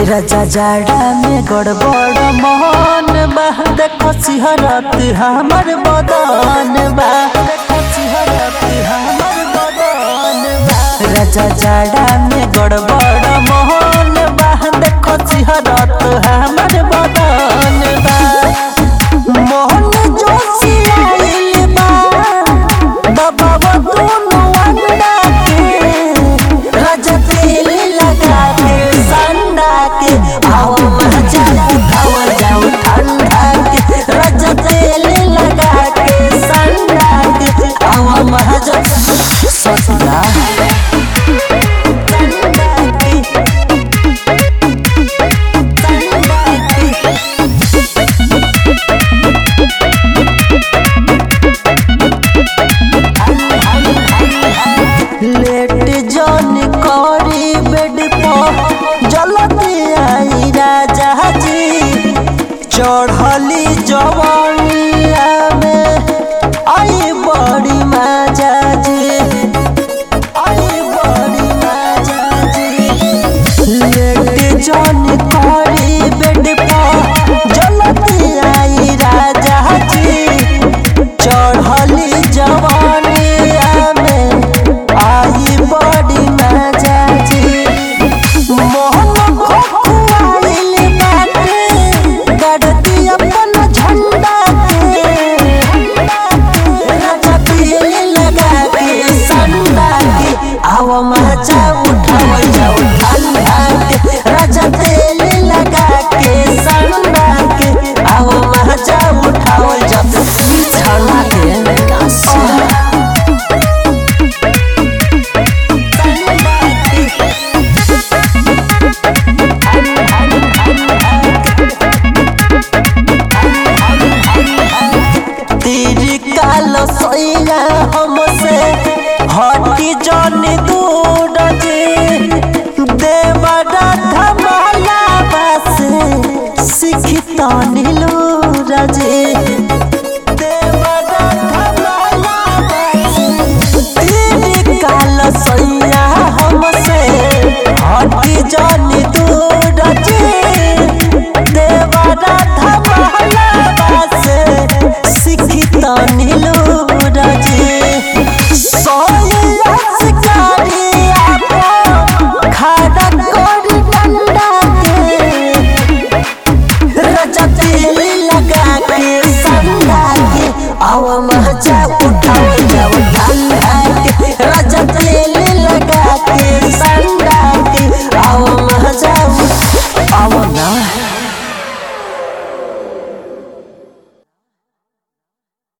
राजा जाड़ा में गड़बड़ मोहन बा देखो सिहरत हमर बदन बा देखो सिहरत हमर बदन बा राजा जाड़ा में गड़बड़ मोहन बा देखो सिहरत हमर बदन बा मोहन जोशियाइल बा दबाव दोनों अंडा के राजा तेल लगा के संडा के आओ मजा उठाओ जाओ ठंडा के राजा तेल लगा के संडा के आओ मजा ससुरा संडा के संडा के लेट जन करी बेड पर जलती आई राजा जी चढ़ली जवानिया में आई बड़ी मजा जी आई बड़ी मजा जी लेट जन करी बेड पर जलती आई राजा जी चढ़ली जवानिया में आई बड़ी मजा जी मोहन खोखुआइल बाटे गड़ती अपन झंडा के राजा तेल लगा के संडा के आओ मजा उठाओ जाओ ठंडा के राजा तेल लगा के संडा के आओ मजा उठाओ जाओ छाना के तेरी काल सैया हमसे हटी जन दूर जे देवरा धमाला बस सिखता नीलूर जे देवरा धमाला बस तेरी काल सैया हमसे हटी जन दूर जे देवरा धमाला बस सिखता नीलूर जे सोया शिकारी आपो खाड़ा कोरी डंडा के राजा तेल लगा के संडा के आवा मजा